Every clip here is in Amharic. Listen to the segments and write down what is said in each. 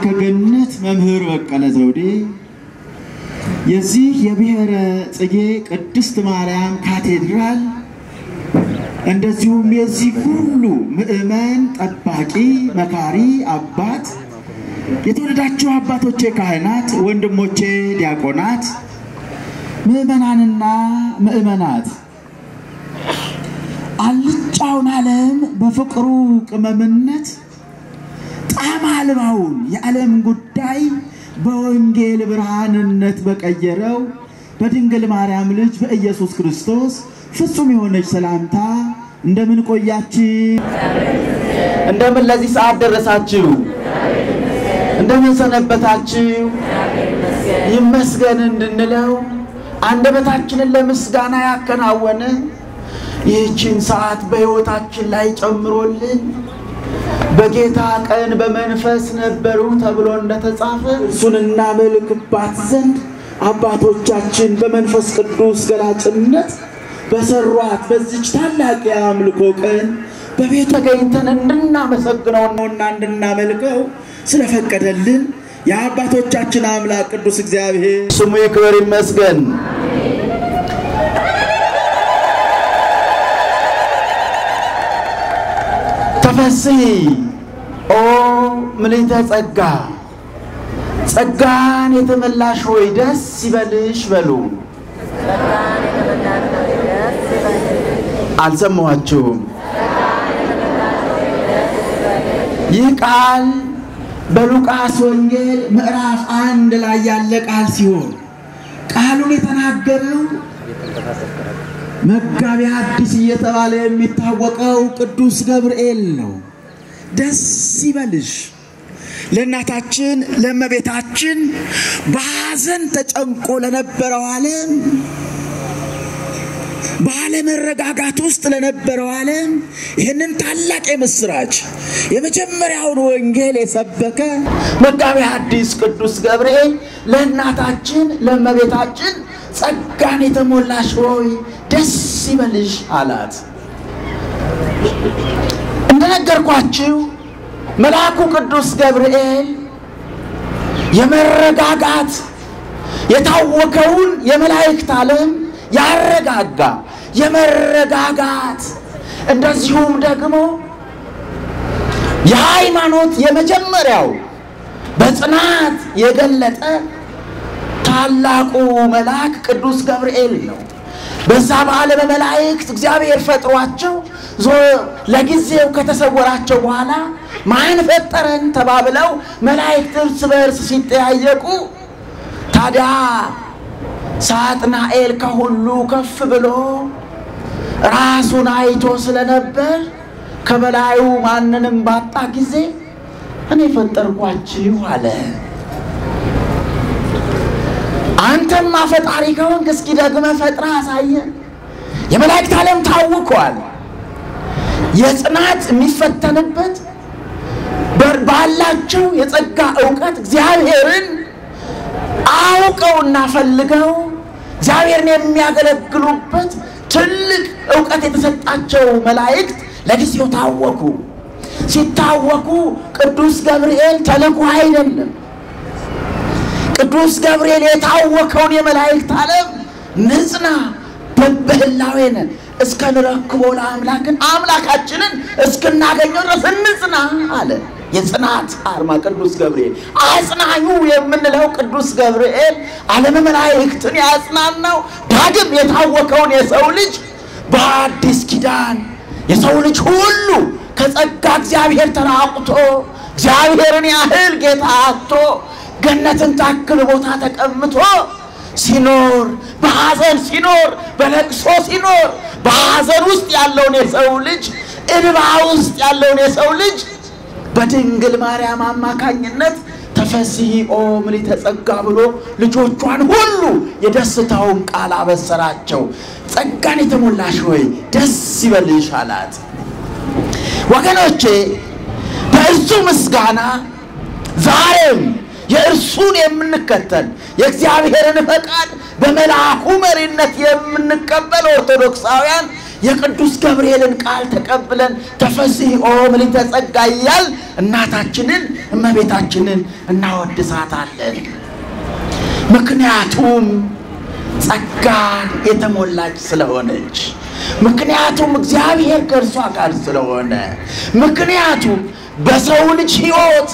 መልአከ ገነት መምህር በቀለ ዘውዴ የዚህ የብሔረ ጽጌ ቅድስት ማርያም ካቴድራል እንደዚሁም የዚህ ሁሉ ምዕመን ጠባቂ መካሪ አባት የተወደዳችሁ አባቶቼ ካህናት፣ ወንድሞቼ ዲያቆናት፣ ምዕመናንና ምዕመናት አልጫውን ዓለም በፍቅሩ ቅመምነት ጣዕም አልባውን የዓለም ጉዳይ በወንጌል ብርሃንነት በቀየረው በድንግል ማርያም ልጅ በኢየሱስ ክርስቶስ ፍጹም የሆነች ሰላምታ እንደምን ቆያችሁ? እንደምን ለዚህ ሰዓት ደረሳችሁ? እንደምን ሰነበታችሁ? ይመስገን እንድንለው አንደበታችንን ለምስጋና ያከናወነ ይህችን ሰዓት በሕይወታችን ላይ ጨምሮልን በጌታ ቀን በመንፈስ ነበሩ ተብሎ እንደተጻፈ እሱን እናመልክባት ዘንድ አባቶቻችን በመንፈስ ቅዱስ ገላጭነት በሰሯት በዚች ታላቅ የአምልኮ ቀን በቤቱ ተገኝተን እንድናመሰግነው ነውና እንድናመልከው ስለፈቀደልን የአባቶቻችን አምላክ ቅዱስ እግዚአብሔር ስሙ ይክበር ይመስገን። ተፈስሒ ኦ ምልዕተ ጸጋ ጸጋን የተመላሽ ሆይ ደስ ይበልሽ በሉ። አልሰማኋችሁም? ይህ ቃል በሉቃስ ወንጌል ምዕራፍ አንድ ላይ ያለ ቃል ሲሆን ቃሉን የተናገረው መጋቢ ሐዲስ እየተባለ የሚታወቀው ቅዱስ ገብርኤል ነው። ደስ ይበልሽ ለእናታችን ለእመቤታችን በሐዘን ተጨንቆ ለነበረው ዓለም ባለመረጋጋት ውስጥ ለነበረው ዓለም ይህንን ታላቅ የምስራች የመጀመሪያውን ወንጌል የሰበከ መጋቢ ሐዲስ ቅዱስ ገብርኤል ለእናታችን ለእመቤታችን ጸጋን የተሞላሽ ሆይ ደስ ይበልሽ አላት። እንደነገርኳችሁ መልአኩ ቅዱስ ገብርኤል የመረጋጋት የታወከውን የመላእክት ዓለም ያረጋጋ የመረጋጋት እንደዚሁም ደግሞ የሃይማኖት የመጀመሪያው በጽናት የገለጠ ታላቁ መልአክ ቅዱስ ገብርኤል ነው። በዛ በዓለመ መላእክት እግዚአብሔር ፈጥሯቸው ለጊዜው ከተሰወራቸው በኋላ ማን ፈጠረን ተባብለው መላእክት እርስ በእርስ ሲጠያየቁ ታዲያ ሳጥናኤል ከሁሉ ከፍ ብሎ ራሱን አይቶ ስለነበር ከበላዩ ማንንም ባጣ ጊዜ እኔ ፈጠርኳችሁ አለ። አንተማ ፈጣሪ ከሆንክ እስኪ ደግመህ ፈጥረህ አሳየን። የመላእክት ዓለም ታውቋል። የጽናት የሚፈተንበት ባላቸው የጸጋ እውቀት እግዚአብሔርን አውቀውና ፈልገው እግዚአብሔርን የሚያገለግሉበት ትልቅ እውቀት የተሰጣቸው መላእክት ለጊዜው ታወኩ። ሲታወኩ ቅዱስ ገብርኤል ተልኮ አይደለም። ቅዱስ ገብርኤል የታወከውን የመላእክት ዓለም ንጽና በበህላዌነ እስከ ንረክቦ ለአምላክን አምላካችንን እስክናገኘው ድረስ እንጽና አለ። የጽናት አርማ ቅዱስ ገብርኤል አጽናኙ የምንለው ቅዱስ ገብርኤል ዓለመ መላእክትን ያጽናናው ዳግም የታወከውን የሰው ልጅ በአዲስ ኪዳን የሰው ልጅ ሁሉ ከጸጋ እግዚአብሔር ተራቁቶ እግዚአብሔርን ያህል ጌታ አጥቶ ገነትን ታክል ቦታ ተቀምጦ ሲኖር በሐዘን ሲኖር በለቅሶ ሲኖር በሐዘን ውስጥ ያለውን የሰው ልጅ እንባ ውስጥ ያለውን የሰው ልጅ በድንግል ማርያም አማካኝነት ተፈስሒ ኦ ምልዕተ ጸጋ ብሎ ልጆቿን ሁሉ የደስታውን ቃል አበሰራቸው። ጸጋን የተሞላሽ ሆይ ደስ ይበልሽ አላት። ወገኖቼ በእርሱ ምስጋና ዛሬም የእርሱን የምንከተል የእግዚአብሔርን ፈቃድ በመልአኩ መሪነት የምንቀበል ኦርቶዶክሳውያን የቅዱስ ገብርኤልን ቃል ተቀብለን ተፈሥሒ ኦ ምልዕተ ጸጋ እያል እናታችንን እመቤታችንን እናወድሳታለን። ምክንያቱም ጸጋን የተሞላች ስለሆነች፣ ምክንያቱም እግዚአብሔር ከእርሷ ጋር ስለሆነ፣ ምክንያቱም በሰው ልጅ ሕይወት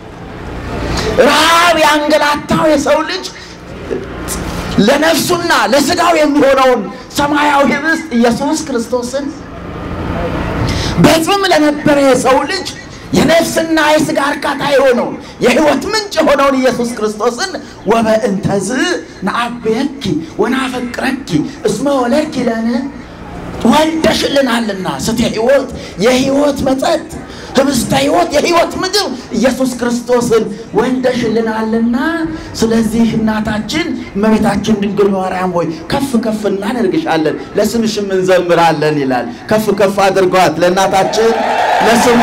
ረሃብ ያንገላታው የሰው ልጅ ለነፍሱና ለስጋው የሚሆነውን ሰማያዊ ኅብስት ኢየሱስ ክርስቶስን በጽም ለነበረ የሰው ልጅ የነፍስና የስጋ እርካታ የሆነውን የሕይወት ምንጭ የሆነውን ኢየሱስ ክርስቶስን ወበእንተዝ ነአብየኪ ወናፈቅረኪ እስመ ወለድኪ ለነ ወልደሽልናልና ስተ ሕይወት የሕይወት መጠጥ ህብስተ ሕይወት የሕይወት ምግብ ኢየሱስ ክርስቶስን ወልደሽልናልና፣ ስለዚህ እናታችን እመቤታችን ድንግል ማርያም ሆይ ከፍ ከፍ እናደርግሻለን፣ ለስምሽም እንዘምራለን ይላል። ከፍ ከፍ አድርጓት ለእናታችን ለስሟ።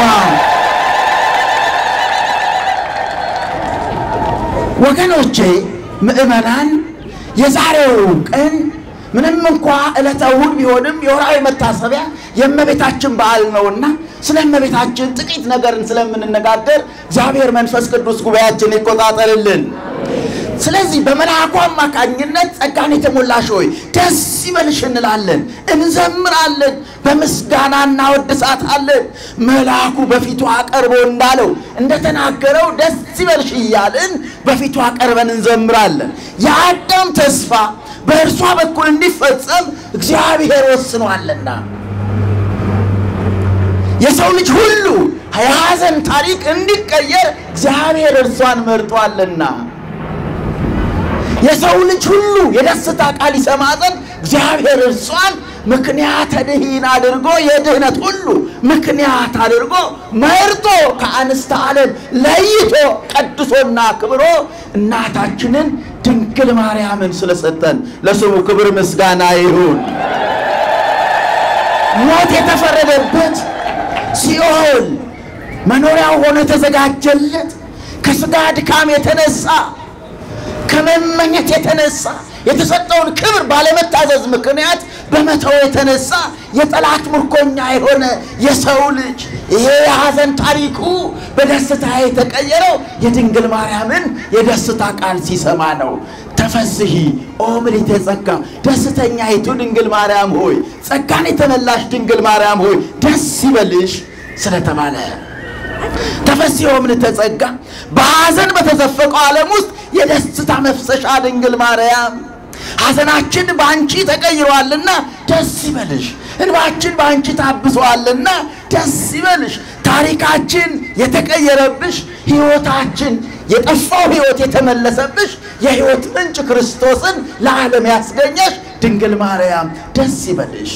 ወገኖቼ ምእመናን የዛሬው ቀን ምንም እንኳ ዕለተ እሑድ ቢሆንም የወርሃዊ መታሰቢያ የእመቤታችን በዓል ነውና ስለ እመቤታችን ጥቂት ነገርን ስለምንነጋገር እግዚአብሔር መንፈስ ቅዱስ ጉባኤያችን ይቆጣጠርልን። ስለዚህ በመልአኩ አማካኝነት ጸጋን የተሞላሽ ሆይ ደስ ይበልሽ እንላለን፣ እንዘምራለን፣ በምስጋና እናወድሳታለን። መልአኩ በፊቱ አቀርቦ እንዳለው እንደተናገረው ደስ ይበልሽ እያልን በፊቱ አቀርበን እንዘምራለን። የአዳም ተስፋ በእርሷ በኩል እንዲፈጸም እግዚአብሔር ወስኗልና የሰው ልጅ ሁሉ የሐዘን ታሪክ እንዲቀየር እግዚአብሔር እርሷን መርጧልና የሰው ልጅ ሁሉ የደስታ ቃል ይሰማ ዘንድ እግዚአብሔር እርሷን ምክንያተ ድኂን አድርጎ የድህነት ሁሉ ምክንያት አድርጎ መርጦ ከአንስተ ዓለም ለይቶ ቀድሶና ክብሮ እናታችንን ድንግል ማርያምን ስለሰጠን ለስሙ ክብር ምስጋና ይሁን። ሞት የተፈረደበት ሲኦል መኖሪያው ሆኖ የተዘጋጀለት ከስጋ ድካም የተነሳ ከመመኘት የተነሳ የተሰጠውን ክብር ባለመታዘዝ ምክንያት በመተው የተነሳ የጠላት ምርኮኛ የሆነ የሰው ልጅ ይሄ የሐዘን ታሪኩ በደስታ የተቀየረው የድንግል ማርያምን የደስታ ቃል ሲሰማ ነው። ተፈሥሒ ኦ ምልዕተ ጸጋ፣ ደስተኛይቱ ድንግል ማርያም ሆይ፣ ጸጋን የተመላሽ ድንግል ማርያም ሆይ ደስ ይበልሽ ስለተባለ ተፈሥሒ ኦ ምልዕተ ጸጋ፣ በሐዘን በተዘፈቀው ዓለም ውስጥ የደስታ መፍሰሻ ድንግል ማርያም ሐዘናችን በአንቺ ተቀይሯልና ደስ ይበልሽ። እንባችን በአንቺ ታብሷልና ደስ ይበልሽ። ታሪካችን የተቀየረብሽ፣ ሕይወታችን የጠፋው ሕይወት የተመለሰብሽ፣ የሕይወት ምንጭ ክርስቶስን ለዓለም ያስገኘሽ ድንግል ማርያም ደስ ይበልሽ።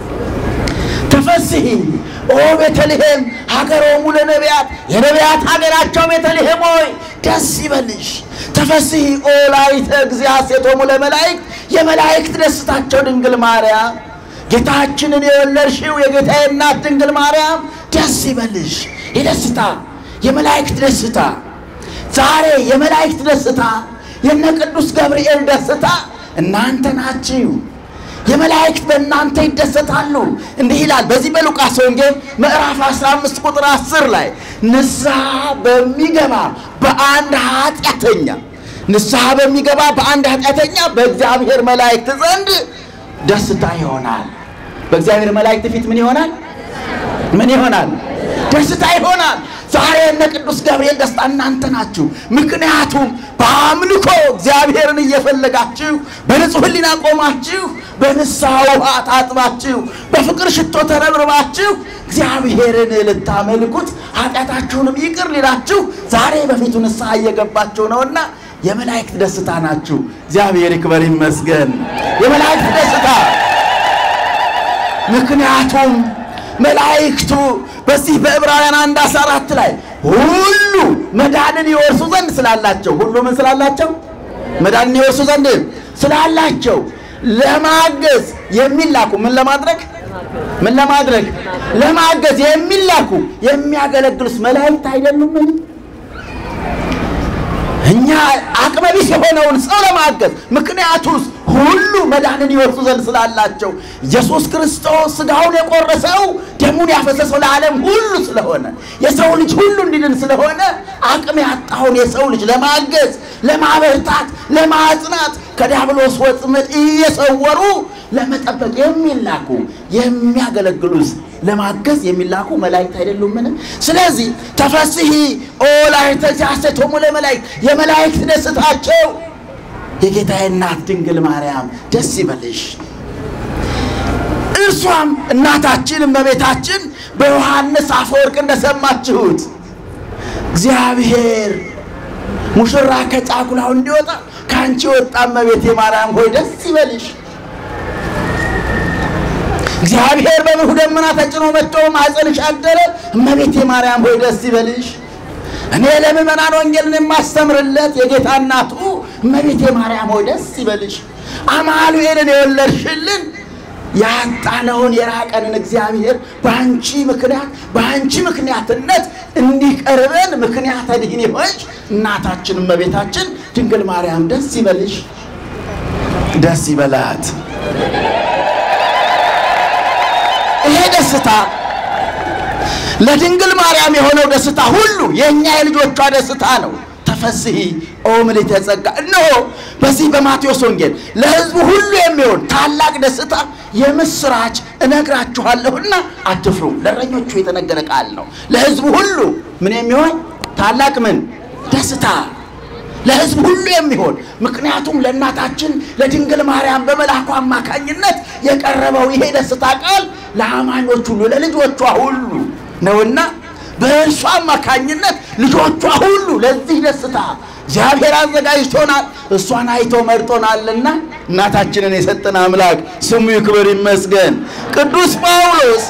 ተፈሥሒ ኦ ቤተልሔም ሀገሮሙ ለነቢያት የነቢያት ሀገራቸው ቤተልሔም ሆይ ደስ ይበልሽ። ተፈሥሒ ኦ ላዕሌተ እግዚእ ሴቶሙ ለመላእክት የመላእክት ደስታቸው ድንግል ማርያም ጌታችንን የወለድሽው የጌታዬ እናት ድንግል ማርያም ደስ ይበልሽ። የደስታ የመላእክት ደስታ ዛሬ የመላእክት ደስታ የነ ቅዱስ ገብርኤል ደስታ እናንተ ናችሁ። የመላእክት በእናንተ ይደሰታሉ። እንዲህ ይላል በዚህ በሉቃስ ወንጌል ምዕራፍ 15 ቁጥር 10 ላይ ንስሐ በሚገባ በአንድ ኃጢአተኛ ንስሐ በሚገባ በአንድ ኃጢአተኛ በእግዚአብሔር መላእክት ዘንድ ደስታ ይሆናል። በእግዚአብሔር መላእክት ፊት ምን ይሆናል? ምን ይሆናል? ደስታ ይሆናል። ዛሬ እነ ቅዱስ ገብርኤል ደስታ እናንተ ናችሁ። ምክንያቱም በአምልኮ እግዚአብሔርን እየፈለጋችሁ በንጹሕ ሕሊና ቆማችሁ በንስሐ ውሃ ታጥባችሁ በፍቅር ሽቶ ተረብርባችሁ እግዚአብሔርን ልታመልኩት ኃጢአታችሁንም ይቅር ሊላችሁ ዛሬ በፊቱ ንስሐ እየገባችሁ ነውና የመላእክት ደስታ ናችሁ። እግዚአብሔር ይክበር ይመስገን። የመላእክት ደስታ ምክንያቱም መላእክቱ በዚህ በዕብራውያን አንድ አስራ አራት ላይ ሁሉ መዳንን ይወርሱ ዘንድ ስላላቸው ሁሉ ምን ስላላቸው መዳንን ይወርሱ ዘንድ ስላላቸው ለማገዝ የሚላኩ ምን ለማድረግ ምን ለማድረግ ለማገዝ የሚላኩ የሚያገለግሉት መላእክት አይደሉምን? እኛ አቅመቢስ የሆነውን ሰው ለማገዝ ምክንያቱስ ሁሉ መዳንን ይወርሱ ዘንድ ስላላቸው ኢየሱስ ክርስቶስ ሥጋውን የቆረሰው ደሙን ያፈሰሰው ለዓለም ሁሉ ስለሆነ የሰው ልጅ ሁሉ እንዲድን ስለሆነ አቅም ያጣውን የሰው ልጅ ለማገዝ፣ ለማበርታት፣ ለማጽናት ከዲያብሎስ ወጥመድ እየሰወሩ ለመጠበቅ የሚላኩ የሚያገለግሉ ለማገዝ የሚላኩ መላእክት አይደሉምን? ስለዚህ ተፈስሒ ኦ ላዕሌተ ሐሴቶሙ ለመላእክት የመላእክት ደስታቸው የጌታዬ እናት ድንግል ማርያም ደስ ይበልሽ። እርሷም እናታችን እመቤታችን በዮሐንስ አፈወርቅ እንደሰማችሁት እግዚአብሔር ሙሽራ ከጫጉላው እንዲወጣ ከአንቺ ወጣ እመቤቴ ማርያም ሆይ ደስ ይበልሽ። እግዚአብሔር በብሩህ ደመና ተጭኖ መጥቶ ማኅፀንሽ አደረ። እመቤቴ ማርያም ሆይ ደስ ይበልሽ። እኔ ለምእመናን ወንጌልን የማስተምርለት የጌታ እናቱ እመቤቴ ማርያም ሆይ ደስ ይበልሽ። አማኑኤልን የወለድሽልን ያጣነውን የራቀንን እግዚአብሔር በአንቺ ምክንያት በአንቺ ምክንያትነት እንዲቀርበን ምክንያተ ድኅን የሆንሽ እናታችን እመቤታችን ድንግል ማርያም ደስ ይበልሽ፣ ደስ ይበላት። ይሄ ደስታ ለድንግል ማርያም የሆነው ደስታ ሁሉ የእኛ የልጆቿ ደስታ ነው። ተፈስሒ ኦ ምልዕተ ጸጋ። እነሆ በዚህ በማቴዎስ ወንጌል ለሕዝቡ ሁሉ የሚሆን ታላቅ ደስታ የምስራች እነግራችኋለሁና አትፍሩ። ለእረኞቹ የተነገረ ቃል ነው። ለሕዝቡ ሁሉ ምን የሚሆን ታላቅ ምን ደስታ ለሕዝብ ሁሉ የሚሆን ምክንያቱም ለእናታችን ለድንግል ማርያም በመልአኩ አማካኝነት የቀረበው ይሄ ደስታ ቃል ለአማኞች ሁሉ ለልጆቿ ሁሉ ነውና በእርሷ አማካኝነት ልጆቿ ሁሉ ለዚህ ደስታ እግዚአብሔር አዘጋጅቶናል። እሷን አይቶ መርጦናልና እናታችንን የሰጠን አምላክ ስሙ ይክበር ይመስገን። ቅዱስ ጳውሎስ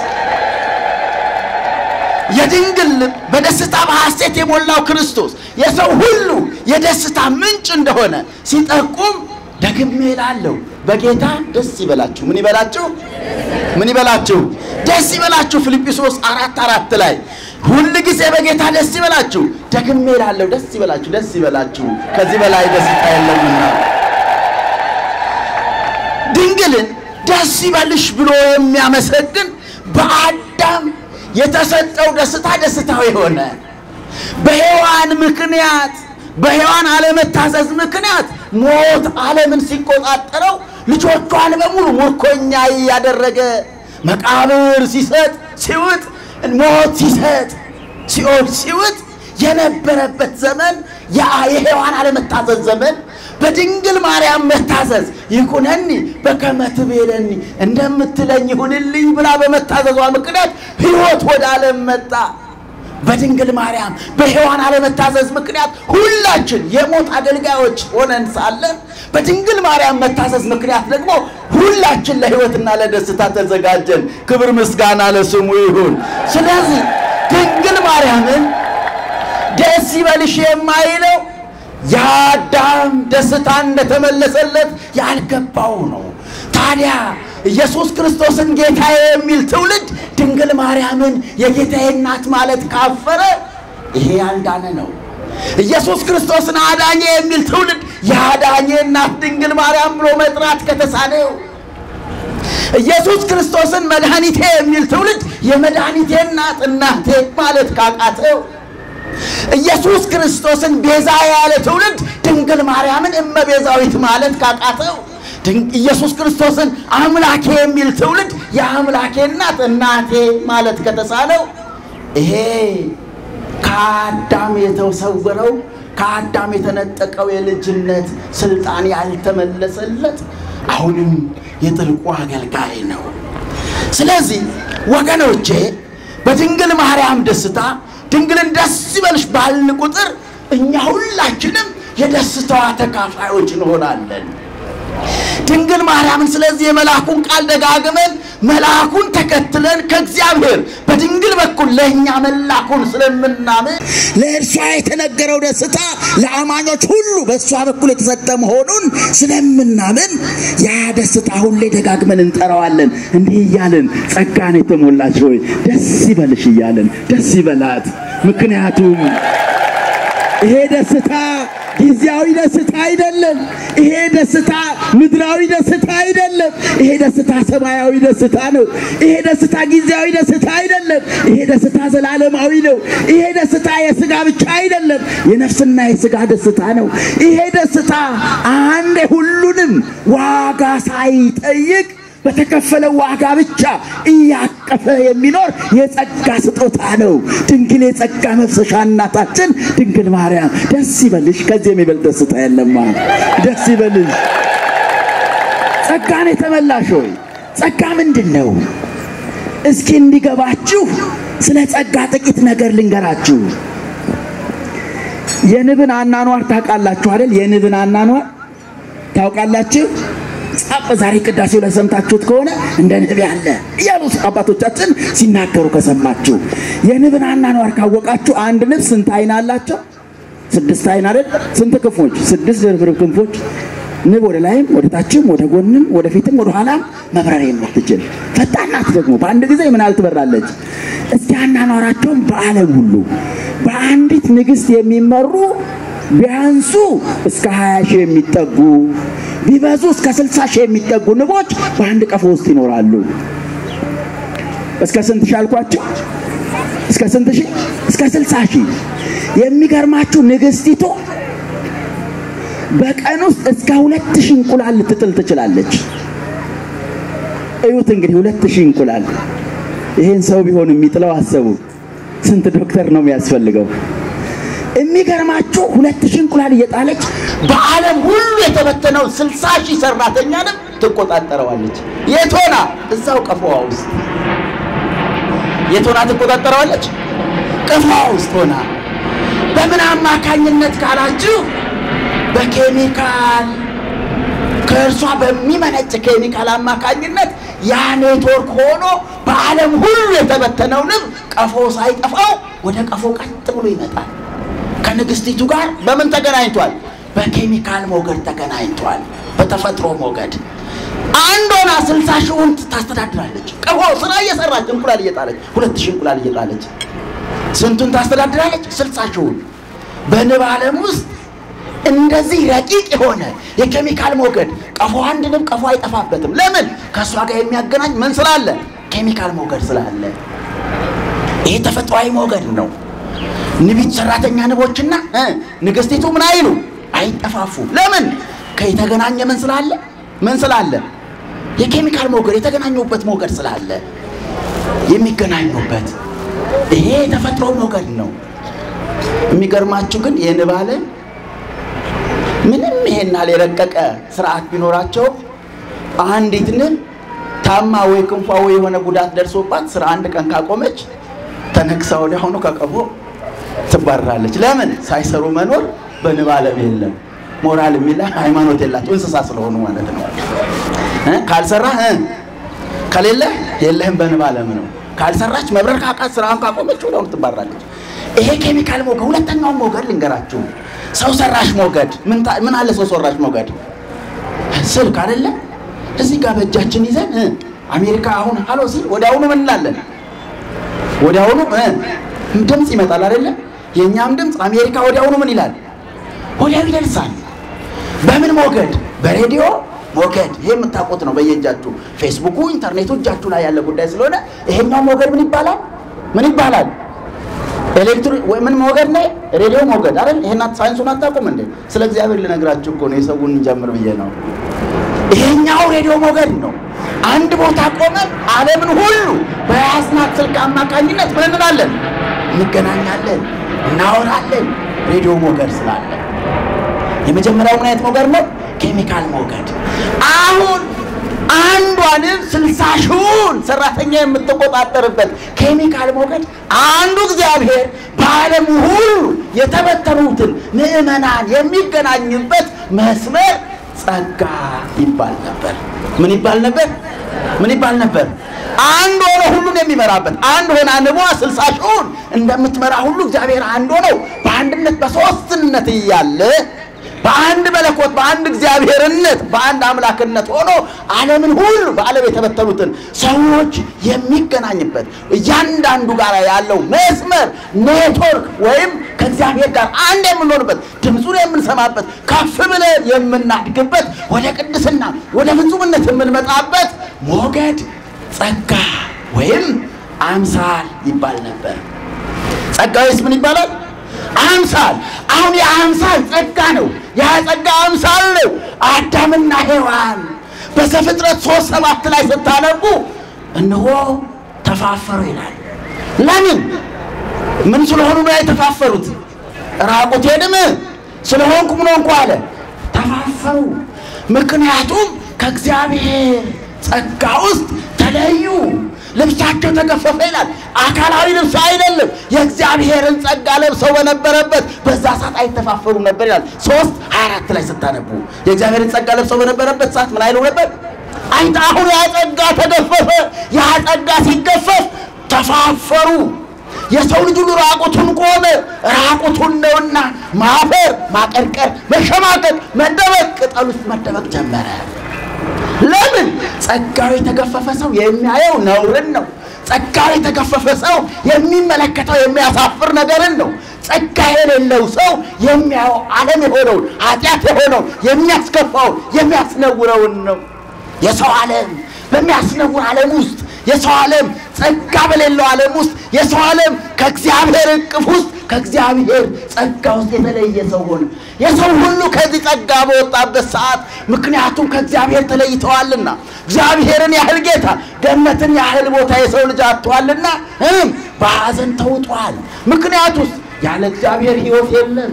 የድንግል ልብ በደስታ በሐሴት የሞላው ክርስቶስ የሰው ሁሉ የደስታ ምንጭ እንደሆነ ሲጠቁም ደግሜ እላለሁ በጌታ ደስ ይበላችሁ። ምን ይበላችሁ? ምን ይበላችሁ? ደስ ይበላችሁ። ፊልጵስዩስ አራት አራት ላይ ሁል ጊዜ በጌታ ደስ ይበላችሁ። ደግሜ እላለሁ ደስ ይበላችሁ፣ ደስ ይበላችሁ፣ ከዚህ በላይ ደስታ የለምና። ድንግልን ደስ ይበልሽ ብሎ የሚያመሰግን በአዳም የተሰጠው ደስታ ደስታው የሆነ በሔዋን ምክንያት በሔዋን አለመታዘዝ ምክንያት ሞት ዓለምን ሲቆጣጠረው ልጆቿን በሙሉ ምርኮኛ እያደረገ መቃብር ሲሰጥ ሲውጥ ሞት ሲሰጥ ሲኦል ሲውጥ የነበረበት ዘመን ያ የሔዋን አለመታዘዝ ዘመን በድንግል ማርያም መታዘዝ ይኩነኒ በከመ ትቤለኒ እንደምትለኝ ይሁንልኝ ብላ በመታዘዟ ምክንያት ሕይወት ወደ ዓለም መጣ። በድንግል ማርያም በሔዋን አለመታዘዝ ምክንያት ሁላችን የሞት አገልጋዮች ሆነን ሳለን በድንግል ማርያም መታዘዝ ምክንያት ደግሞ ሁላችን ለሕይወትና ለደስታ ተዘጋጀን። ክብር ምስጋና ለስሙ ይሁን። ስለዚህ ድንግል ማርያምን ደስ ይበልሽ የማይለው የአዳም ደስታ እንደተመለሰለት ያልገባው ነው። ታዲያ ኢየሱስ ክርስቶስን ጌታዬ የሚል ትውልድ ድንግል ማርያምን የጌታዬ እናት ማለት ካፈረ ይሄ ያልዳነ ነው። ኢየሱስ ክርስቶስን አዳኜ የሚል ትውልድ የአዳኜ እናት ድንግል ማርያም ብሎ መጥራት ከተሳነው ኢየሱስ ክርስቶስን መድኃኒቴ የሚል ትውልድ የመድኃኒቴ እናት እናቴ ማለት ካቃተው ኢየሱስ ክርስቶስን ቤዛ ያለ ትውልድ ድንግል ማርያምን እመቤዛዊት ማለት ካቃተው ኢየሱስ ክርስቶስን አምላኬ የሚል ትውልድ የአምላኬ እናት እናቴ ማለት ከተሳለው ይሄ ከአዳም የተሰወረው ከአዳም የተነጠቀው የልጅነት ስልጣን ያልተመለሰለት አሁንም የጥልቁ አገልጋይ ነው። ስለዚህ ወገኖቼ በድንግል ማርያም ደስታ ድንግልን ደስ ይበልሽ ባልን ቁጥር እኛ ሁላችንም የደስታዋ ተካፋዮች እንሆናለን። ድንግል ማርያምን ስለዚህ የመልአኩን ቃል ደጋግመን መልአኩን ተከትለን ከእግዚአብሔር በድንግል በኩል ለእኛ መላኩን ስለምናምን ለእርሷ የተነገረው ደስታ ለአማኞች ሁሉ በእሷ በኩል የተሰጠ መሆኑን ስለምናምን ያ ደስታ ሁሌ ደጋግመን እንጠራዋለን። እንዲህ እያለን ጸጋን የተሞላች ሆይ ደስ ይበልሽ እያለን ደስ ይበላት። ምክንያቱም ይሄ ደስታ ጊዜያዊ ደስታ አይደለም። ይሄ ደስታ ምድራዊ ደስታ አይደለም። ይሄ ደስታ ሰማያዊ ደስታ ነው። ይሄ ደስታ ጊዜያዊ ደስታ አይደለም። ይሄ ደስታ ዘላለማዊ ነው። ይሄ ደስታ የስጋ ብቻ አይደለም፣ የነፍስና የስጋ ደስታ ነው። ይሄ ደስታ አንዴ ሁሉንም ዋጋ ሳይጠይቅ በተከፈለው ዋጋ ብቻ እያቀፈ የሚኖር የጸጋ ስጦታ ነው። ድንግል የጸጋ መፍሰሻ እናታችን ድንግል ማርያም ደስ ይበልሽ። ከዚህ የሚበልጥ ደስታ የለማ። ደስ ይበልሽ። ጸጋን የተመላሽ ሆይ ጸጋ ምንድን ነው? እስኪ እንዲገባችሁ ስለ ጸጋ ጥቂት ነገር ልንገራችሁ። የንብን አናኗር ታውቃላችሁ አይደል? የንብን አናኗር ታውቃላችሁ? ጻፍ ዛሬ ቅዳሴው ላይ ሰምታችሁት ከሆነ እንደ ንብ ያለ እያሉ አባቶቻችን ሲናገሩ ከሰማችሁ የንብን አናኗር ካወቃችሁ አንድ ንብ ስንት አይን አላቸው? ስድስት አይን አይደል? ስንት ክንፎች? ስድስት ድርብርብ ክንፎች። ንብ ወደ ላይም ወደ ታችም ወደ ጎንም ወደ ፊትም ወደ ኋላም መብረር የምትችል ፈጣን ናት። ደግሞ በአንድ ጊዜ ምን ያህል ትበራለች? እስቲ አናኗራቸውን በዓለም ሁሉ በአንዲት ንግሥት የሚመሩ ቢያንሱ እስከ 20 ሺህ የሚጠጉ ቢበዙ እስከ 60 ሺህ የሚጠጉ ንቦች በአንድ ቀፎ ውስጥ ይኖራሉ። እስከ ስንት ሺህ አልኳቸው? እስከ ስንት ሺህ? እስከ 60 ሺህ። የሚገርማችሁ ንግሥቲቱ በቀን ውስጥ እስከ ሁለት ሺህ እንቁላል ልትጥል ትችላለች። እዩት እንግዲህ ሁለት ሺህ እንቁላል። ይሄን ሰው ቢሆን የሚጥለው አሰቡ። ስንት ዶክተር ነው የሚያስፈልገው? የሚገርማችሁ ሁለት ሺህ እንቁላል እየጣለች በዓለም ሁሉ የተበተነው ስልሳ ሺህ ሰራተኛንም ትቆጣጠረዋለች። የት ሆና? እዛው ቀፎዋ ውስጥ። የት ሆና ትቆጣጠረዋለች? ቀፎዋ ውስጥ ሆና። በምን አማካኝነት ካላችሁ በኬሚካል ከእርሷ በሚመነጭ ኬሚካል አማካኝነት ያ ኔትወርክ ሆኖ በዓለም ሁሉ የተበተነው ንብ ቀፎ ሳይጠፋው ወደ ቀፎ ቀጥ ብሎ ይመጣል። ከንግስቲቱ ጋር በምን ተገናኝቷል? በኬሚካል ሞገድ ተገናኝቷል። በተፈጥሮ ሞገድ አንድ ሆና ስልሳ ሺውን ታስተዳድራለች። ቀፎ ስራ እየሰራች እንቁላል እየጣለች ሁለት ሺህ እንቁላል እየጣለች ስንቱን ታስተዳድራለች? ስልሳ ሺውን በንብ ዓለም ውስጥ እንደዚህ ረቂቅ የሆነ የኬሚካል ሞገድ ቀፎ አንድ ንብ ቀፎ አይጠፋበትም። ለምን? ከእሷ ጋር የሚያገናኝ ምን ስላለ? ኬሚካል ሞገድ ስላለ። ይሄ ተፈጥሯዊ ሞገድ ነው። ንቢት ሰራተኛ ንቦችና እ ንግስቲቱ ምን አይሉ አይጠፋፉ። ለምን? ከየተገናኘ ምን ስላለ? ምን ስላለ? የኬሚካል ሞገድ የተገናኙበት ሞገድ ስላለ የሚገናኙበት ይሄ የተፈጥሮ ሞገድ ነው። የሚገርማችሁ ግን የንብ ዓለም ምንም ይሄን ያህል የረቀቀ ስርዓት ቢኖራቸው አንዲት ንብ ታማ ወይ ክንፏ ወይ የሆነ ጉዳት ደርሶባት ስራ አንድ ቀን ካቆመች ተነክሳ ወዲያ ሆኖ ከቀፎ ትባረራለች። ለምን? ሳይሰሩ መኖር በንብ ዓለም የለም። ሞራል የሚል ሃይማኖት የላቸው እንስሳ ስለሆኑ ማለት ነው። እ ካልሰራ እ ከሌለ የለህም በንብ ዓለም ነው። ካልሰራች መብረር ካቃት ስራውን ካቆመች ወዲያውኑ ትባረራለች። ይሄ ኬሚካል ሞገድ። ሁለተኛውን ሞገድ ልንገራችሁ። ሰው ሰራሽ ሞገድ ምን ታ- ምን አለ? ሰው ሰራሽ ሞገድ ስልክ አይደለ? እዚህ ጋር በእጃችን ይዘን እ አሜሪካ አሁን ሀሎ ሲል ወዲያውኑ ምን እንላለን? ወዲያውኑ እ ድምፅ ይመጣል አይደለ? የእኛም ድምፅ አሜሪካ ወዲያውኑ ምን ይላል? ወዲያው ይደርሳል። በምን ሞገድ? በሬዲዮ ሞገድ። ይሄ የምታውቁት ነው በየእጃችሁ። ፌስቡኩ፣ ኢንተርኔቱ እጃችሁ ላይ ያለ ጉዳይ ስለሆነ ይሄኛው ሞገድ ምን ይባላል? ምን ይባላል? ኤሌክትሪክ ወይ ምን ሞገድ ነው? ሬዲዮ ሞገድ አይደል? ይሄን ሳይንሱን አታውቁም እንዴ? ስለ እግዚአብሔር ልነግራችሁ እኮ ነው። የሰውን እንጀምር ብዬ ነው። ይሄኛው ሬዲዮ ሞገድ ነው። አንድ ቦታ ቆመን ዓለምን ሁሉ በያዝናት ስልክ አማካኝነት ምን እንላለን? እንገናኛለን፣ እናወራለን። ሬዲዮ ሞገድ ስላለ የመጀመሪያው ምን አይነት ሞገድ ነው? ኬሚካል ሞገድ። አሁን አንዷንም ስልሳ ሺውን ሰራተኛ የምትቆጣጠርበት ኬሚካል ሞገድ አንዱ እግዚአብሔር በዓለም ሁሉ የተበተኑትን ምዕመናን የሚገናኝበት መስመር ጸጋ ይባል ነበር። ምን ይባል ነበር? ምን ይባል ነበር? አንድ ሆኖ ሁሉን የሚመራበት አንድ ሆና ንቧ ስልሳ ሺውን እንደምትመራ ሁሉ እግዚአብሔር አንድ ሆነው በአንድነት በሶስትነት እያለ በአንድ መለኮት በአንድ እግዚአብሔርነት በአንድ አምላክነት ሆኖ ዓለምን ሁሉ በዓለም የተበተኑትን ሰዎች የሚገናኝበት እያንዳንዱ ጋር ያለው መስመር ኔትወርክ ወይም ከእግዚአብሔር ጋር አንድ የምንሆንበት ድምፁን የምንሰማበት ከፍ ብለን የምናድግበት ወደ ቅድስና ወደ ፍጹምነት የምንመጣበት ሞገድ ጸጋ ወይም አምሳል ይባል ነበር። ጸጋዊስ ምን ይባላል? አምሳል። አሁን የአምሳል ጸጋ ነው። ያ ጸጋ አምሳል ነው። አዳምና ሔዋን በዘፍጥረት ሶስት ሰባት ላይ ስታነቡ እነሆ ተፋፈሩ ይላል። ለምን? ምን ስለሆኑ ነው የተፋፈሩት? ራቁቴንም ስለሆንኩ ምን ሆንኩ አለ። ተፋፈሩ። ምክንያቱም ከእግዚአብሔር ጸጋ ውስጥ ተለዩ። ልብሳቸው ተገፈፈ ይላል። አካላዊ ልብስ አይደለም። የእግዚአብሔርን ጸጋ ለብሰው በነበረበት በዛ ሰዓት አይተፋፈሩም ነበር ይላል። ሶስት ሀያ አራት ላይ ስታነቡ የእግዚአብሔርን ጸጋ ለብሰው በነበረበት ሰዓት ምን አይሉ ነበር? አይተ አሁን ያ ጸጋ ተገፈፈ። ያ ጸጋ ሲገፈፍ ተፋፈሩ። የሰው ልጅ ሁሉ ራቁቱን ቆመ። ራቁቱን ነውና ማፈር፣ ማቀርቀር፣ መሸማቀቅ፣ መደበቅ፣ ቅጠል ውስጥ መደበቅ ጀመረ። ለምን? ጸጋው የተገፈፈ ሰው የሚያየው ነውርን ነው። ጸጋው የተገፈፈ ሰው የሚመለከተው የሚያሳፍር ነገርን ነው። ጸጋ የሌለው ሰው የሚያየው ዓለም የሆነውን ኃጢአት የሆነውን የሚያስከፋውን የሚያስነውረውን ነው። የሰው ዓለም በሚያስነውር ዓለም ውስጥ የሰው ዓለም ጸጋ በሌለው ዓለም ውስጥ የሰው ዓለም ከእግዚአብሔር እቅፍ ውስጥ ከእግዚአብሔር ጸጋ ውስጥ የተለየ ሰው ሆነ። የሰው ሁሉ ከዚህ ጸጋ በወጣበት ሰዓት ምክንያቱም ከእግዚአብሔር ተለይተዋልና እግዚአብሔርን ያህል ጌታ ገነትን ያህል ቦታ የሰው ልጅ አጥተዋልና እም በሐዘን ተውጧል። ምክንያቱስ ያለ እግዚአብሔር ሕይወት የለም፣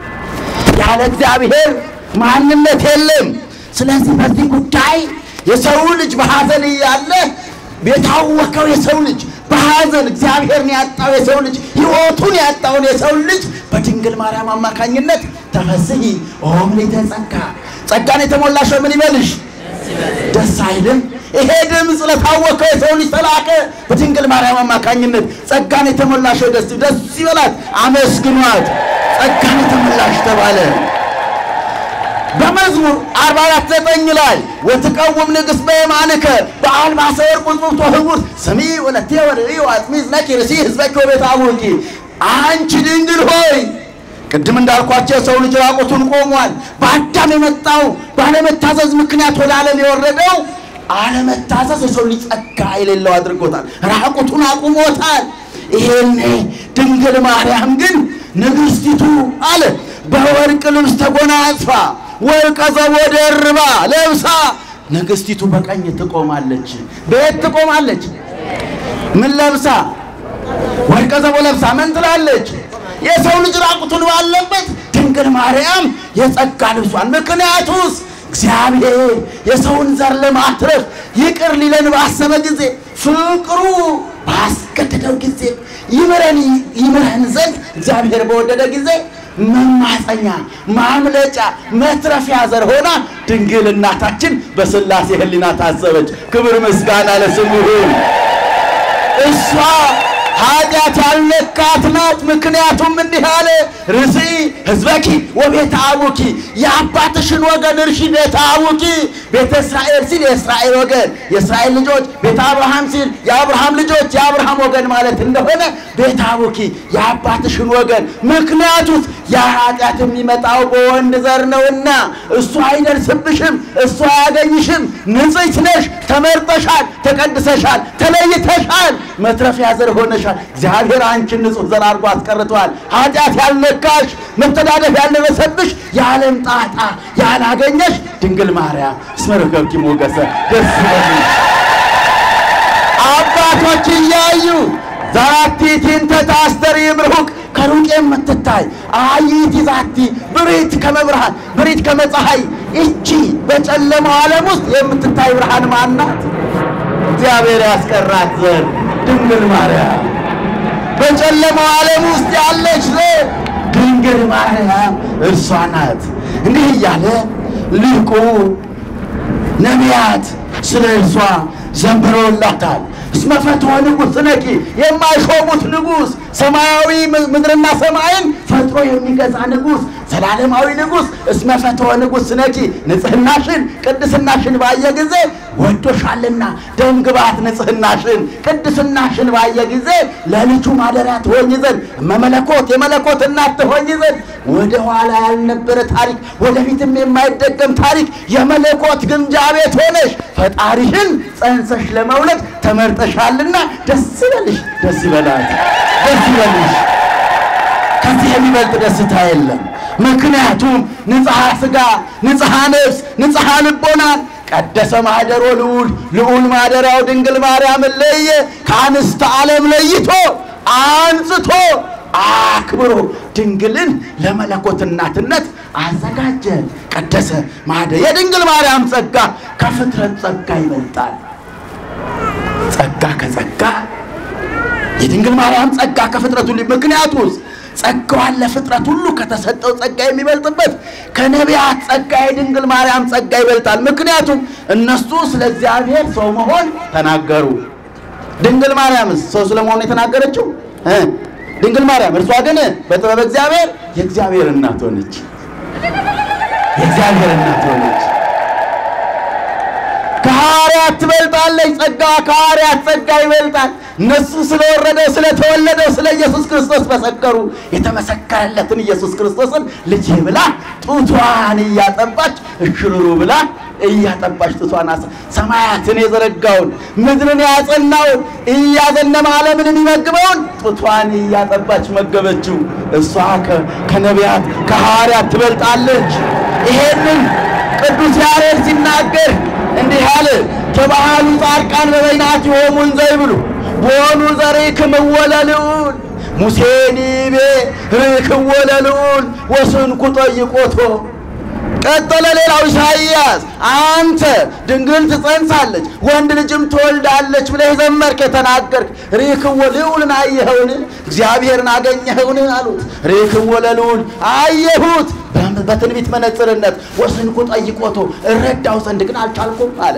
ያለ እግዚአብሔር ማንነት የለም። ስለዚህ በዚህ ጉዳይ የሰው ልጅ በሐዘን እያለ የታወከው የሰው ልጅ በሐዘን እግዚአብሔርን ያጣው የሰው ልጅ ሕይወቱን ያጣውን የሰው ልጅ በድንግል ማርያም አማካኝነት ተፈስሒ ኦም ሊተ ጸጋ ጸጋን የተሞላሽ ሆይ ምን ይበልሽ ደስ አይልም? ይሄ ድምፅ ለታወከው የሰው ልጅ ተላከ በድንግል ማርያም አማካኝነት ጸጋን የተሞላሽ ሆይ ደስ ደስ ይበላት፣ አመስግኗት፣ ጸጋን የተሞላሽ ተባለ። በመዝሙር 44 ዘጠኝ ላይ ወትቀውም ንግሥት በየማንከ በአልባሰ ወርቅ ውጽብቶ ህቡስ ስሚ ወለቴ ወርእዩ አጽሚዝ ነኪ ርእሲ ህዝበኪ ወቤተ አቡኪ አንቺ ድንግል ሆይ ቅድም እንዳልኳቸው የሰው ልጅ ራቁቱን ቆሟል። በአዳም የመጣው ባለመታዘዝ ምክንያት ወደ ዓለም የወረደው አለመታዘዝ የሰው ልጅ ጸጋ የሌለው አድርጎታል። ራቁቱን አቁሞታል። ይሄኔ ድንግል ማርያም ግን ንግሥቲቱ አለ በወርቅ ልብስ ተጎናጽፋ ወርቀ ዘቦ ደርባ ለብሳ ንግሥቲቱ በቀኝ ትቆማለች። በየት ትቆማለች? ምን ለብሳ? ወርቀ ዘቦ ለብሳ ምን ትላለች? የሰው ልጅ ራቁቱን ባለበት ድንግል ማርያም የጸጋ ልብሷን ምክንያቱስ እግዚአብሔር የሰውን ዘር ለማትረፍ ይቅር ሊለን ባሰበ ጊዜ ፍቅሩ ባስገደደው ጊዜ ይምረን ይምረን ዘንድ እግዚአብሔር በወደደ ጊዜ መማፀኛ ማምለጫ መትረፊያ ዘር ሆና ድንግል እናታችን በሥላሴ ሕሊና ታሰበች። ክብር ምስጋና ለስሙ ይሁን። እሷ ኃጢአት ያልነካት ናት። ምክንያቱም እንዲህ አለ፣ ርስኢ ሕዝበኪ ወቤተ አቡኪ፣ የአባትሽን ወገን እርሺ ቤተ አቡኪ። ቤተ እስራኤል ሲል የእስራኤል ወገን የእስራኤል ልጆች፣ ቤተ አብርሃም ሲል የአብርሃም ልጆች የአብርሃም ወገን ማለት እንደሆነ ቤተ አቡኪ የአባትሽን ወገን። ምክንያቱስ ያ ኃጢአት የሚመጣው በወንድ ዘር ነውና እሱ አይደርስብሽም፣ እሱ አያገኝሽም። ንጽሕት ነሽ፣ ተመርጠሻል፣ ተቀድሰሻል፣ ተለይተሻል፣ መትረፊያ ዘር ሆነሻል። እግዚአብሔር አንቺን ንጹሕ ዘር አድርጎ አስቀርተዋል። ኃጢአት ያልነካሽ መተዳደፍ ያልደረሰብሽ የዓለም ጣጣ ያላገኘሽ ድንግል ማርያም እስመ ረከብኪ ሞገሰ ደስ ይበልሽ። አባቶች እያዩ ዛቲ ቲንተ ታስተሪ እምርሁቅ ከሩቅ የምትታይ አይቲ ዛቲ ብሪት ከመብርሃን ብሪት ከመፀሐይ እቺ በጨለማው ዓለም ውስጥ የምትታይ ብርሃን ማናት? እግዚአብሔር ያስቀራት ዘር ድንግል ማርያም በጨለማው ዓለም ውስጥ ያለች ዘር ድንግል ማርያም እርሷ ናት። እንዲህ እያለ ሊቁ ነቢያት ስለ እርሷ ዘምረውላታል። እስመ ፈትወ ንጉሥ ነቂ የማይሾሙት ንጉሥ ሰማያዊ ምድርና ሰማይን ፈጥሮ የሚገዛ ንጉሥ ዘላለማዊ ንጉሥ እስመ ፈትወ ንጉሥ ነኪ ንጽሕናሽን ቅድስናሽን ባየ ጊዜ ወዶሻልና ደምግባት ንጽሕናሽን ቅድስናሽን ባየ ጊዜ ለልጁ ማደሪያ ትሆኝ ዘንድ መመለኮት የመለኮት እናት ትሆኝ ዘንድ ወደ ኋላ ያልነበረ ታሪክ ወደፊትም የማይደገም ታሪክ የመለኮት ግምጃ ቤት ሆነሽ ፈጣሪሽን ጸንሰሽ ለመውለድ ተመርጠሻልና ደስ ይበልሽ፣ ደስ ይበላት፣ ደስ ይበልሽ። ከዚህ የሚበልጥ ደስታ የለም። ምክንያቱም ንጽሐ ሥጋ፣ ንጽሐ ነፍስ፣ ንጽሐ ልቦናን ቀደሰ ማኅደሮ ልዑል ልዑል ማደሪያው ድንግል ማርያምን ለየ ከአንስተ ዓለም ለይቶ አንጽቶ አክብሮ ድንግልን ለመለኮት እናትነት አዘጋጀ። ቀደሰ ማኅደር የድንግል ማርያም ጸጋ ከፍጥረት ጸጋ ይበልጣል። ጸጋ ከጸጋ የድንግል ማርያም ጸጋ ከፍጥረት ሁሉ ምክንያቱስ ጸጋዋን ለፍጥረት ሁሉ ከተሰጠው ጸጋ የሚበልጥበት ከነቢያት ጸጋ የድንግል ማርያም ጸጋ ይበልጣል። ምክንያቱም እነሱ ስለ እግዚአብሔር ሰው መሆን ተናገሩ። ድንግል ማርያምስ ሰው ስለመሆኑ የተናገረችው እ ድንግል ማርያም እርሷ ግን በጥበብ እግዚአብሔር የእግዚአብሔር እናት ሆነች። የእግዚአብሔር እናት ሆነች። ከሐዋርያት ትበልጣለች። ጸጋ ከሐዋርያት ጸጋ ይበልጣል። እነሱ ስለወረደው ስለተወለደው ስለ ኢየሱስ ክርስቶስ መሰከሩ። የተመሰከረለትን ኢየሱስ ክርስቶስን ልጅ ብላ ጡቷን እያጠባች እሽሩሩ ብላ እያጠባች ጡቷን አስ ሰማያትን የዘረጋውን ምድርን ያጸናውን እያዘነመ ዓለምን የሚመግበውን ጡቷን እያጠባች መገበችው። እሷ ከነቢያት ከሐዋርያት ትበልጣለች። ይሄንን ቅዱስ ያሬድ ሲናገር እንዲህ አለ። ተባሃሉ ጻድቃን በበይናት የሆሙን ዘይብሉ ቦኑ ዘርክምዎ ለልዑል ሙሴኒ ቤ ርክዎ ለልዑል ወስንኩ ጠይቆቶ። ቀጠለ ሌላው ኢሳይያስ አንተ ድንግል ትጸንሳለች ወንድ ልጅም ትወልዳለች ብለህ ዘመርክ የተናገርክ ርክዎ ልዑልን አየኸውን? እግዚአብሔርን አገኘኸውን አሉት። ርክዎ ለልዑል አየሁት በትንቢት መነጽርነት ወስንኩ ጠይቆቶ እረዳው ዘንድ ግን አልቻልኩም አለ።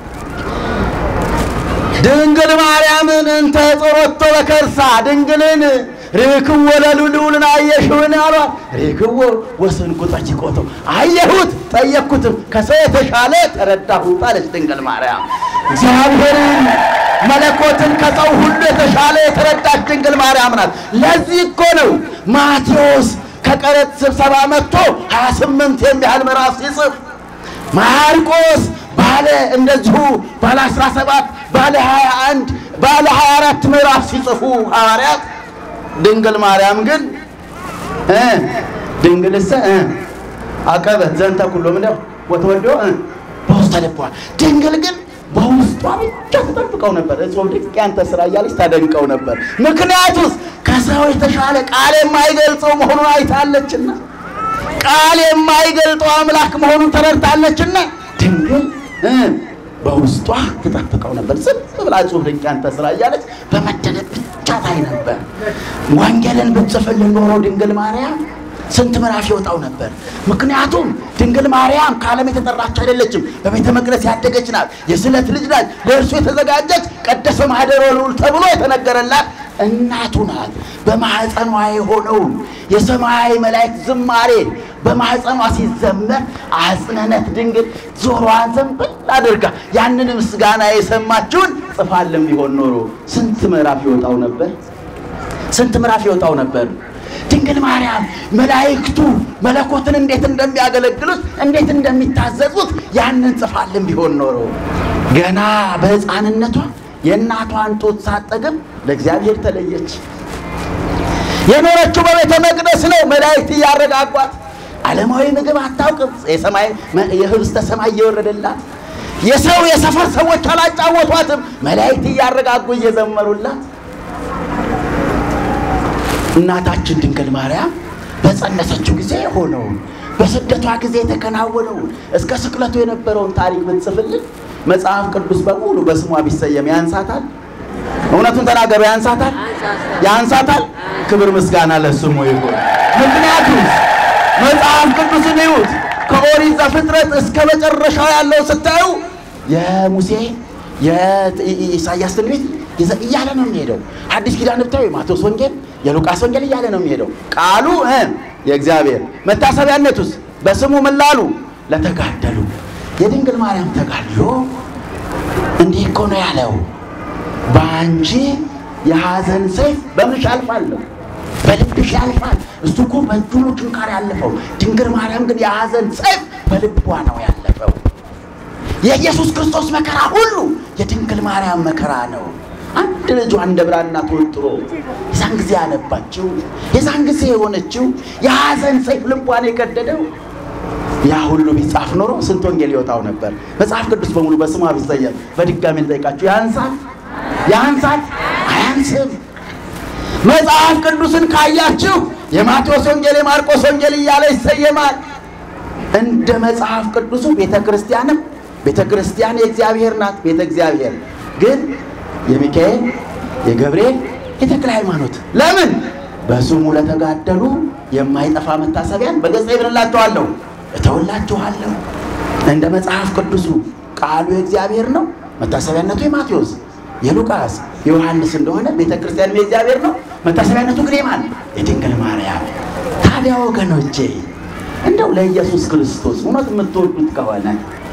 ድንግል ማርያምን እንተ ጸሮቶ በከርሳ ድንግልን ርክዎ ለልዑልን አየሽውን አሏት። ርክዎ ወስንኩ ጠይቆቶ አየሁት ጠየቅኩትም ከሰው የተሻለ ተረዳሁት አለች ድንግል ማርያም። እግዚአብሔርን መለኮትን ከሰው ሁሉ የተሻለ የተረዳች ድንግል ማርያም ናት። ለዚህ እኮ ነው ማቴዎስ ከቀረጥ ስብሰባ መጥቶ 28 የሚያህል ምዕራፍ ሲጽፍ ማርቆስ ባለ እንደዚሁ ባለ 17 ባለ 21 ባለ 24 ምዕራፍ ሲጽፉ ሐዋርያት ድንግል ማርያም ግን እ ድንግልሰ እ አቀበት ዘንተ ኩሎ ምንድነው ወተወዶ እ በውስተ ልቧ ድንግል ግን በውስጧ ብቻ ተጠብቀው ነበር። እጾም ድንቅ ያንተ ስራ እያለች ታደንቀው ነበር። ምክንያቱስ ከሰው የተሻለ ቃል የማይገልጸው መሆኑን አይታለችና ቃል የማይገልጠው አምላክ መሆኑን ተረድታለችና ድንግል እ በውስጧ ትጠብቀው ነበር። ዝም ብላ እጾም ድንቅ ያንተ ስራ እያለች በመደነቅ ብቻ ታይ ነበር። ወንጌልን ብትጽፍልን ኖሮ ድንግል ማርያም ስንት ምዕራፍ ይወጣው ነበር። ምክንያቱም ድንግል ማርያም ከዓለም የተጠራች አይደለችም። በቤተ መቅደስ ያደገች ናት። የስለት ልጅ ናት። ለእርሱ የተዘጋጀች ቀደሰ ማኅደረ ልዑል ተብሎ የተነገረላት እናቱ ናት። በማኅፀኗ የሆነውን የሰማያዊ መላእክት ዝማሬ በማኅፀኗ ሲዘመር አጽነነት ድንግል ጆሮዋን ዘንበል አድርጋ ያንን ምስጋና የሰማችውን ጽፋልን ቢሆን ኖሮ ስንት ምዕራፍ ይወጣው ነበር? ስንት ምዕራፍ ይወጣው ነበር? ድንግል ማርያም መላእክቱ መለኮትን እንዴት እንደሚያገለግሉት እንዴት እንደሚታዘዙት ያንን ጽፋልን ቢሆን ኖሮ ገና በሕፃንነቷ የእናቷን ጡት ሳጠግብ ለእግዚአብሔር ተለየች። የኖረችው በቤተ መቅደስ ነው። መላእክት እያረጋጓት ዓለማዊ ምግብ አታውቅም። የሰማይ የህብስተ ሰማይ እየወረደላት የሰው የሰፈር ሰዎች አላጫወቷትም። መላእክት እያረጋጉ እየዘመሩላት እናታችን ድንግል ማርያም በጸነሰችው ጊዜ የሆነውን በስደቷ ጊዜ የተከናወነውን እስከ ስቅለቱ የነበረውን ታሪክ ብንጽፍልን መጽሐፍ ቅዱስ በሙሉ በስሟ ቢሰየም ያንሳታል? እውነቱን ተናገሩ። ያንሳታል? ያንሳታል? ክብር ምስጋና ለስሙ ይሁን። ምክንያቱም መጽሐፍ ቅዱስን ይዩት። ከኦሪት ዘፍጥረት እስከ መጨረሻው ያለው ስታዩ የሙሴ የኢሳያስ ትንቢት ይዘ- እያለ ነው የሚሄደው። አዲስ ኪዳን ብታዩ የማቴዎስ ወንጌል፣ የሉቃስ ወንጌል እያለ ነው የሚሄደው። ቃሉ እ የእግዚአብሔር መታሰቢያነቱስ በስሙ ምን ላሉ ለተጋደሉ የድንግል ማርያም ተጋድሎ እንዲህ እኮ ነው ያለው በአንቺ የሐዘን ሰይፍ በምንሽ ያልፋለሁ፣ በልብሽ ያልፋል። እሱ እኮ በእጁ ነው ችንካር ያለፈው። ድንግል ማርያም ግን የሐዘን ሰይፍ በልቧ ነው ያለፈው። የኢየሱስ ክርስቶስ መከራ ሁሉ የድንግል ማርያም መከራ ነው። አንድ ልጇ እንደ ብራና ተወጥሮ የዛን ጊዜ ያነባችው የዛን ጊዜ የሆነችው የሐዘን ሰይፍ ልቧን የቀደደው ያ ሁሉ ቢጻፍ ኖሮ ስንት ወንጌል ይወጣው ነበር። መጽሐፍ ቅዱስ በሙሉ በስሟ ቢሰየም በድጋሚ ልጠይቃችሁ ያንሳል? ያንሳል? አያንስም። መጽሐፍ ቅዱስን ካያችሁ የማቴዎስ ወንጌል የማርቆስ ወንጌል እያለ ይሰየማል። እንደ መጽሐፍ ቅዱሱ ቤተ ክርስቲያንም ቤተ ክርስቲያን የእግዚአብሔር ናት። ቤተ እግዚአብሔር ግን የሚካኤል የገብርኤል የተክለ ሃይማኖት ለምን በስሙ ለተጋደሉ የማይጠፋ መታሰቢያን በገጸ ይብንላችኋለሁ እተውላችኋለሁ። እንደ መጽሐፍ ቅዱሱ ቃሉ የእግዚአብሔር ነው። መታሰቢያነቱ የማቴዎስ የሉቃስ የዮሐንስ እንደሆነ ቤተ ክርስቲያን የእግዚአብሔር ነው። መታሰቢያነቱ ግን የማን የድንግል ማርያም። ታዲያ ወገኖቼ እንደው ለኢየሱስ ክርስቶስ እውነት የምትወዱት ከሆነ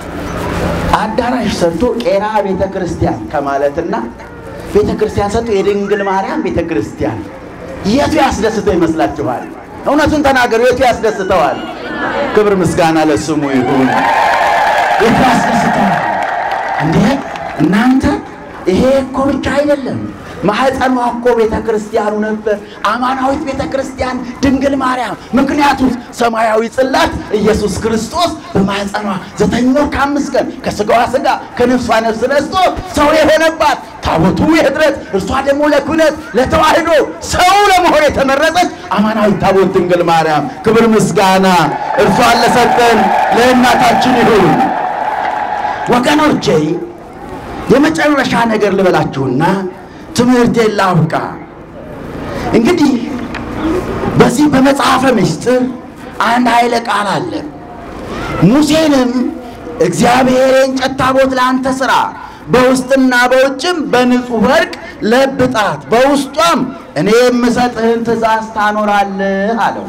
አዳራሽ ሰርቶ ቄራ ቤተ ክርስቲያን ከማለትና ቤተ ክርስቲያን ሰርቶ የድንግል ማርያም ቤተ ክርስቲያን የቱ ያስደስተው ይመስላችኋል? እውነቱን ተናገሩ። የቱ ያስደስተዋል? ክብር ምስጋና ለስሙ ይሁን። የቱ ያስደስተዋል? እንዴ እናንተ ይሄ እኮ ብቻ አይደለም። ማህፀኗ እኮ ቤተ ክርስቲያኑ ነበር፣ አማናዊት ቤተ ክርስቲያን ድንግል ማርያም። ምክንያቱም ሰማያዊ ጽላት ኢየሱስ ክርስቶስ በማህፀኗ ዘጠኝ ወር ከአምስት ቀን ከስጋዋ ስጋ ከነፍሷ ነፍስ ነስቶ ሰው የሆነባት ታቦቱ የኅድረት እርሷ ደግሞ ለክህነት ለተዋህዶ ሰው ለመሆን የተመረጠች አማናዊት ታቦት ድንግል ማርያም። ክብር ምስጋና እርሷን ለሰጠን ለእናታችን ይሁን። ወገኖቼ የመጨረሻ ነገር ልበላችሁና ትምህርቴን ላብቃ። እንግዲህ በዚህ በመጽሐፈ ምስጢር አንድ ኃይለ ቃል አለ። ሙሴንም እግዚአብሔር የእንጨት ታቦት ለአንተ ሥራ፣ በውስጥና በውጭም በንጹሕ ወርቅ ለብጣት፣ በውስጧም እኔ የምሰጥህን ትእዛዝ ታኖራለህ አለው።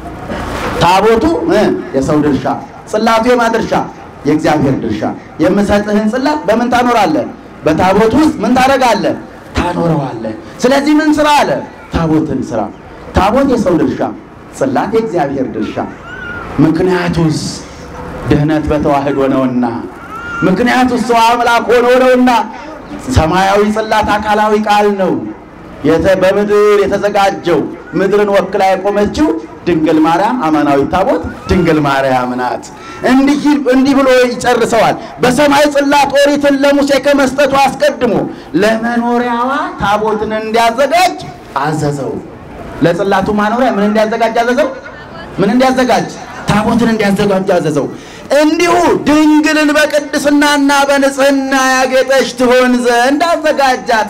ታቦቱ እ የሰው ድርሻ፣ ጽላቱ የማ ድርሻ? የእግዚአብሔር ድርሻ። የምሰጥህን ጽላት በምን ታኖራለህ? በታቦት ውስጥ ምን ታደርጋለህ? ታኖረዋለህ። ስለዚህ ምን ስራ አለ? ታቦትን ስራ። ታቦት የሰው ድርሻ፣ ጽላት የእግዚአብሔር ድርሻ። ምክንያቱስ ድህነት በተዋህዶ ነውና፣ ምክንያቱስ ሰው አምላክ ሆኖ ነውና። ሰማያዊ ጽላት አካላዊ ቃል ነው። የተ- በምድር የተዘጋጀው ምድርን ወክላ የቆመችው ድንግል ማርያም አማናዊ ታቦት ድንግል ማርያም ናት። እንዲህ እንዲህ ብሎ ይጨርሰዋል። በሰማይ ጽላት ኦሪትን ለሙሴ ከመስጠቱ አስቀድሞ ለመኖሪያዋ ታቦትን እንዲያዘጋጅ አዘዘው። ለጽላቱ ማኖሪያ ምን እንዲያዘጋጅ አዘዘው? ምን እንዲያዘጋጅ? ታቦትን እንዲያዘጋጅ አዘዘው። እንዲሁ ድንግልን በቅድስናና በንጽህና ያጌጠች ትሆን ዘንድ አዘጋጃት።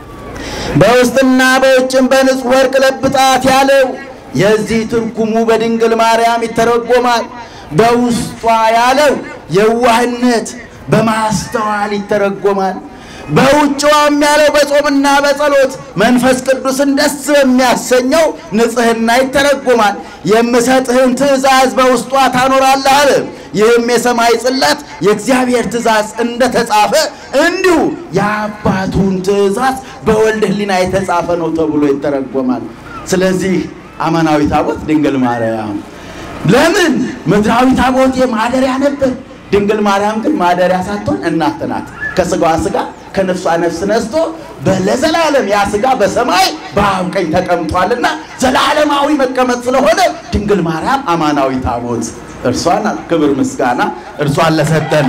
በውስጥና በውጭም በንጹሕ ወርቅ ለብጣት ያለው የዚህ ትርጉሙ በድንግል ማርያም ይተረጎማል። በውስጧ ያለው የዋህነት በማስተዋል ይተረጎማል። በውጭዋም ያለው በጾምና በጸሎት መንፈስ ቅዱስን ደስ በሚያሰኘው ንጽሕና ይተረጎማል። የምሰጥህን ትእዛዝ በውስጧ ታኖራለህ አለ። ይህም የሰማይ ጽላት የእግዚአብሔር ትእዛዝ እንደተጻፈ እንዲሁ የአባቱን ትእዛዝ በወልድ ሕሊና የተጻፈ ነው ተብሎ ይተረጎማል። ስለዚህ አማናዊ ታቦት ድንግል ማርያም ለምን ምድራዊ ታቦት ማደሪያ ነበር። ድንግል ማርያም ግን ማደሪያ ሳትሆን እናት ናት። ከስጋዋ ስጋ ከነፍሷ ነፍስ ነስቶ ለዘላለም ያ ስጋ በሰማይ በአብ ቀኝ ተቀምጧልና ዘላለማዊ መቀመጥ ስለሆነ ድንግል ማርያም አማናዊ ታቦት እርሷ ናት። ክብር ምስጋና እርሷን ለሰጠን።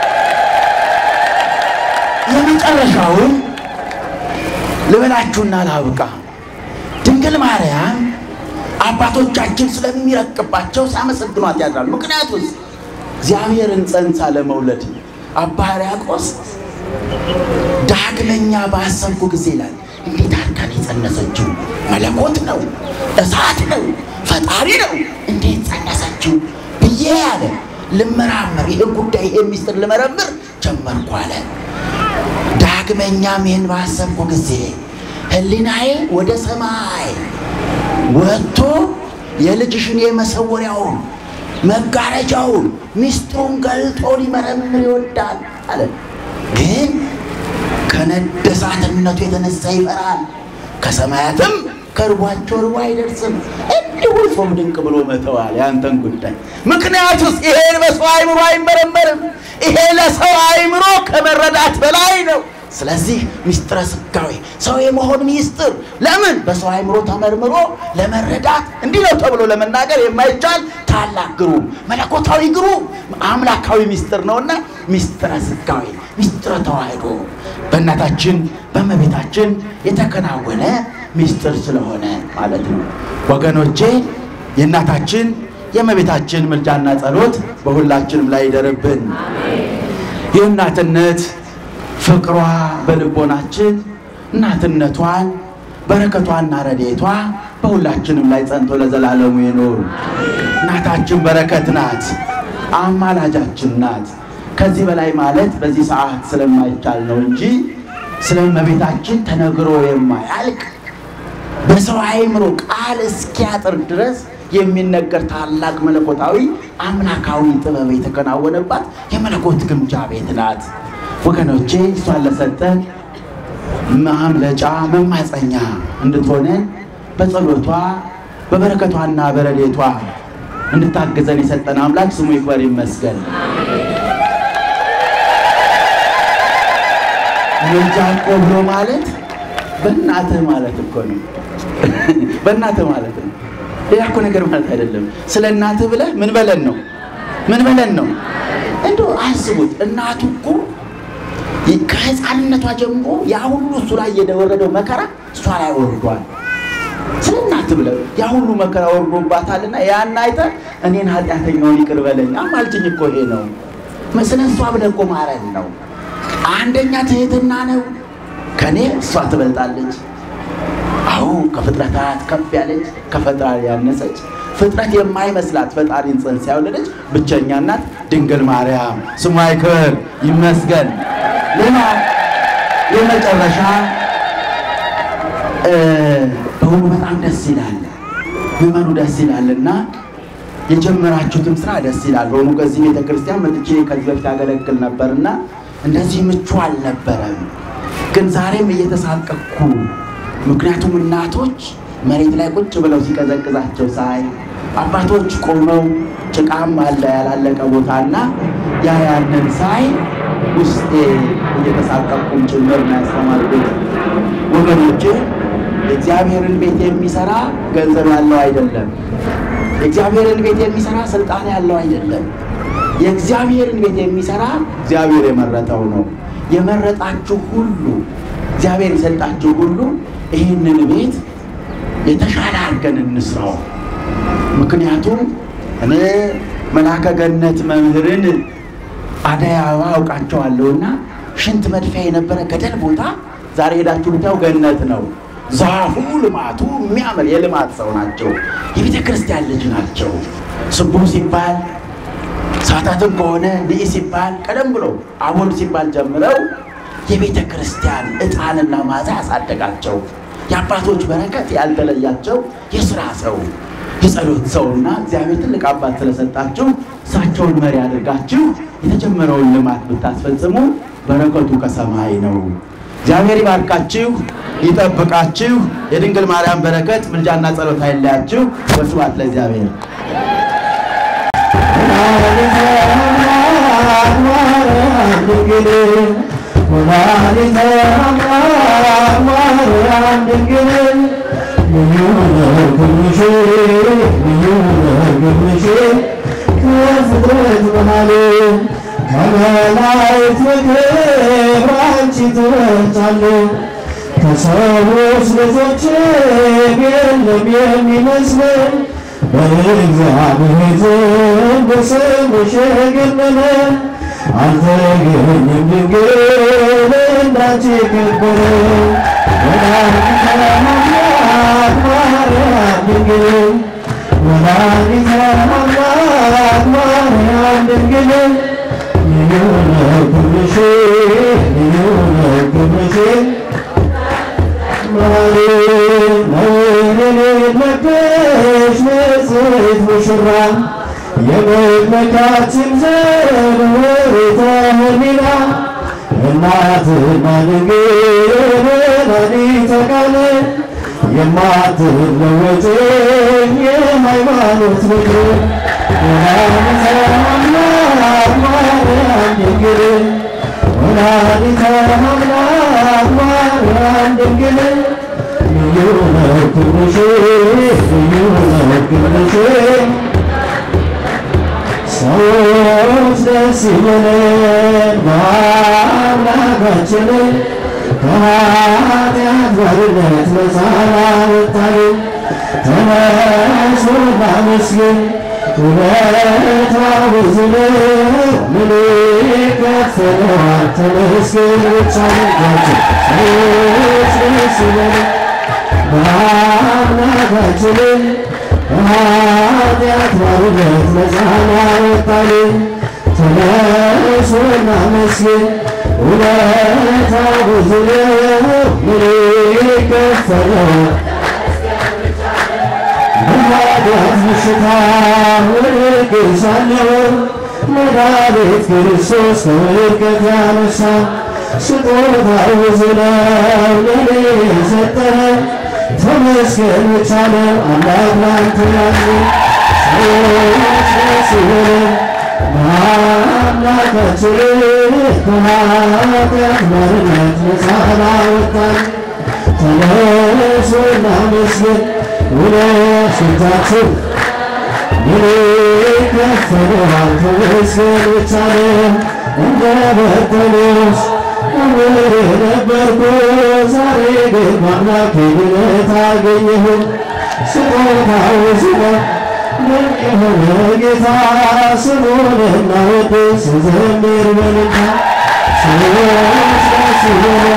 የመጨረሻውን ልበላችሁና ላብቃ። ድንግል ማርያም አባቶቻችን ስለሚረቅባቸው ሲያመሰግኗት ያድራሉ። ምክንያቱም እግዚአብሔርን ጸንሳ ለመውለድ አባ ሕርያቆስ ዳግመኛ ባሰብኩ ጊዜ ይላል እንዴት አድርጋን የጸነሰችው መለኮት ነው፣ እሳት ነው፣ ፈጣሪ ነው፣ እንዴት ጸነሰችው ብዬ ያለ ልመራመር፣ ይህን ጉዳይ ይሄን ሚስጥር ልመረምር ጀመርኩ አለ። ዳግመኛም ይህን ባሰብኩ ጊዜ ሕሊናዬ ወደ ሰማይ ወጥቶ የልጅሽን የመሰወሪያውን መጋረጃውን ሚስጥሩን ገልጦ ሊመረምር ይወዳል አለ። ግን ከነደሳትነቱ የተነሳ ይፈራል። ከሰማያትም ከርቧቸው ርቦ አይደርስም። እንዲሁ ጾም ድንቅ ብሎ መተዋል ያንተን ጉዳይ። ምክንያቱስ ይሄ በሰው አይምሮ አይመረመርም። ይሄ ለሰው አይምሮ ከመረዳት በላይ ነው። ስለዚህ ምስጢረ ሥጋዌ ሰው የመሆን ምስጢር ለምን በሰው አይምሮ ተመርምሮ ለመረዳት እንዲህ ነው ተብሎ ለመናገር የማይቻል ታላቅ ግሩም መለኮታዊ ግሩም አምላካዊ ምስጢር ነውና ምስጢረ ሥጋዌ ምስጢረ ተዋሕዶ በእናታችን በእመቤታችን የተከናወነ ምስጢር ስለሆነ ማለት ነው። ወገኖቼ የእናታችን የእመቤታችን ምልጃና ጸሎት በሁላችንም ላይ ይደርብን። የእናትነት ፍቅሯ በልቦናችን እናትነቷን በረከቷና ረድኤቷ በሁላችንም ላይ ጸንቶ ለዘላለሙ ይኑር። እናታችን በረከት ናት፣ አማላጃችን ናት። ከዚህ በላይ ማለት በዚህ ሰዓት ስለማይቻል ነው እንጂ ስለ እመቤታችን ተነግሮ የማያልቅ በሰው አእምሮ ቃል እስኪያጥር ድረስ የሚነገር ታላቅ መለኮታዊ አምላካዊ ጥበብ የተከናወነባት የመለኮት ግምጃ ቤት ናት። ወገኖቼ እሷን ለሰጠን ማምለጫ መማፀኛ እንድትሆነን በጸሎቷ በበረከቷና በረዴቷ እንድታግዘን የሰጠን አምላክ ስሙ ይክበር ይመስገን። ምልጃ እኮ ብሎ ማለት በእናትህ ማለት እኮ ነው። በእናትህ ማለት ነው። ሌላ እኮ ነገር ማለት አይደለም። ስለ እናትህ ብለህ ምን በለን ነው? ምን በለን ነው? እንደው አስቡት። እናቱ እኮ ከህፃንነቷ ጀምሮ ያ ሁሉ እሱ ላይ የወረደው መከራ እሷ ላይ ወርዷል። ስለ እናትህ ብለህ ያ ሁሉ መከራ ወርዶባታልና ያን አይተህ እኔን ኃጢአተኛውን ይቅር በለኝ አማልጅኝ እኮ ይሄ ነው። ስለ እሷ ብለህ እኮ ማረን ነው። አንደኛ ትህትና ነው። ከኔ እሷ ትበልጣለች። አዎ ከፍጥረታት ከፍ ያለች ከፈጣሪ ያነሰች ፍጥረት የማይመስላት ፈጣሪን ጽንስ ያወለደች ብቸኛ እናት ድንግል ማርያም ስሟ ይክበር ይመስገን። ሌላ የመጨረሻ በሁሉ በጣም ደስ ይላል፣ ምዕመኑ ደስ ይላልና የጀመራችሁትም ስራ ደስ ይላል። በሆኑ ከዚህ ቤተ ክርስቲያን መጥቼ ከዚህ በፊት ያገለግል ነበርና እንደዚህ ምቹ አልነበረም። ግን ዛሬም እየተሳቀቅኩ ምክንያቱም እናቶች መሬት ላይ ቁጭ ብለው ሲቀዘቅዛቸው ሳይ አባቶች ቆመው ጭቃም አለ ያላለቀ ቦታና ያ ያንን ሳይ ውስጤ እየተሳቀቅኩም ጭምር ነው ያስተማርኩት። ወገኖቼ የእግዚአብሔርን ቤት የሚሰራ ገንዘብ ያለው አይደለም። የእግዚአብሔርን ቤት የሚሰራ ስልጣን ያለው አይደለም። የእግዚአብሔርን ቤት የሚሰራ እግዚአብሔር የመረጠው ነው። የመረጣችሁ ሁሉ እግዚአብሔር የሰጣችሁ ሁሉ ይህንን ቤት የተሻለ አድርገን እንስራው። ምክንያቱም እኔ መልአከ ገነት መምህርን አደይ አበባ አውቃቸዋለሁና ሽንት መድፊያ የነበረ ገደል ቦታ ዛሬ ሄዳችሁ ብታዩ ገነት ነው። ዛፉ ልማቱ የሚያምር የልማት ሰው ናቸው። የቤተ ክርስቲያን ልጅ ናቸው። ስቡ ሲባል ሰዓታትም ከሆነ ልኢ ሲባል ቀደም ብሎ አቦል ሲባል ጀምረው የቤተ ክርስቲያን ዕጣንና ማዛ ያሳደጋቸው የአባቶች በረከት ያልተለያቸው የስራ ሰው የጸሎት ሰውና እግዚአብሔር ትልቅ አባት ስለሰጣችሁ እሳቸውን መሪ አድርጋችሁ የተጀመረውን ልማት ብታስፈጽሙ በረከቱ ከሰማይ ነው። እግዚአብሔር ይባርካችሁ፣ ይጠብቃችሁ። የድንግል ማርያም በረከት ምልጃና ጸሎት አይለያችሁ። ወስብሐት ለእግዚአብሔር። ከሰዎች ልጆች የለም የሚመስለን በእግዚአብሔር ዘንድ ስምሽ የገነነ አልተገኘም ድንግል እንዳንቺ የከበረ ወላዲተ አምላክ ማርያም ድንግል ወላዲተ አምላክ ማርያም ድንግል ልዩ ነው ክብርሽ ልዩ ነው ክብርሽ ማለሽ ንጽሕት ሙሽራ የመመካችን ዘር ወሬተ ህሊና እናትና ድንግል ወላዲተ ቃል የማትለወጥ የሃይማኖት ምክር ወላዲተ አምላክ ማርያም ድንግል ወላዲተ አምላክ ማርያም ድንግል ልዩ ነው ክብርሽ ልዩ ነው ክብርሽ ሰዎች ደስ ይበለን በአምላካችን ከኃጢአት ባርነት ነፃ ላወጣን ተነሱ እናመስግን ውለታው ብዙ ነው ምን ይከፈለዋል ተመስገን ብቻ ነጋችን ሰዎች ደስ ይበለን በአምላካችን ከኃጢአት ባርነት ነፃ ላወጣን ተነሱ እናመስግን ውለታው ብዙ ነው ምን ይከፈለዋል በኃጢአት በሽታ ወድቄሳለሁ መድኃኒት ክርስቶስ ከውድቀት ያነሳ ስጦታው ብዙ ነው ለኔ የሰጠህ ተመስገን ብቻ ነው አምላክ ላንተ ያለ ሰዎች ደስ ይበለን በአምላካችን ከኃጢአት ባርነት ነፃ ላወጣን ተነሱ እናመስግን ውለታችን ምን ይከፈለዋል ተመስገን ብቻ ነው እንደ በርተሎስ እምር ነበርኩ ዛሬ ግን በአምላኬ ድነት አገኘሁ ስጦታው ብዙ ነው ድንቅ የሆነ ጌታ ስሙን እናወድስ ዘምር በልታ ሰዎች ደስ ይበለን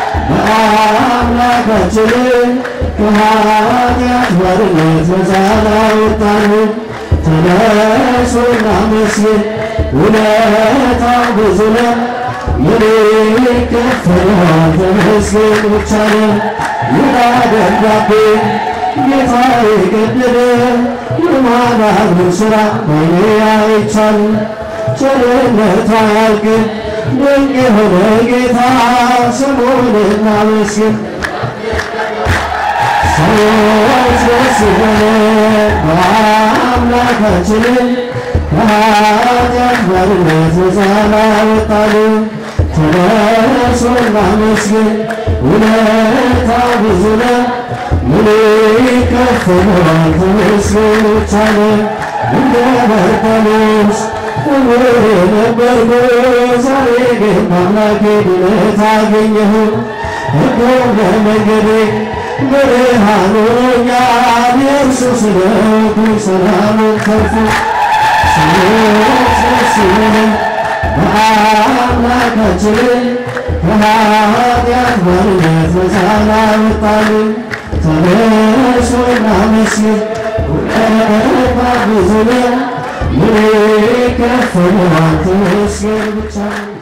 በአምላካችን ከኃጢአት ባርነት ነፃ ላወጣን ተነሱ እናመስግን ውለታው ብዙ ነው ምን ይከፈለዋል ተመስገን ብቻ ነው ይላ ደብዳቤ ጌታ የገደለ የማዳኑን ሥራ ባይኔ አይቻልም ቸርነቱ አያልቅም ድንቅ የሆነ ጌታ ስሙን እናመስግን ሰዎች ደስ ይበለን በአምላካችን ከኃጢአት ባርነት ነፃ ላወጣን ተነሱ እናመስግን ውለታው ብዙ ነው ምን ይከፈለዋል ተመስገን ብቻ ነው እንደ በርተሎስ እውር ነበርኩ ዛሬ ግን በአምላኬ ድነት አገኘሁ ሕጉ በመንገዴ ብርሃን ሆኖኛል የእርሱ ስለቱ ሰላሙን ተርፎ ሰዎች ደስ ይበለን በአምላካችን ከኃጢአት ባርነት ነፃ ላወጣን ተነሱ እናመስግን ውለታው ብዙ ነው ምን ይከፈለዋል ተመስገን ብቻ ነው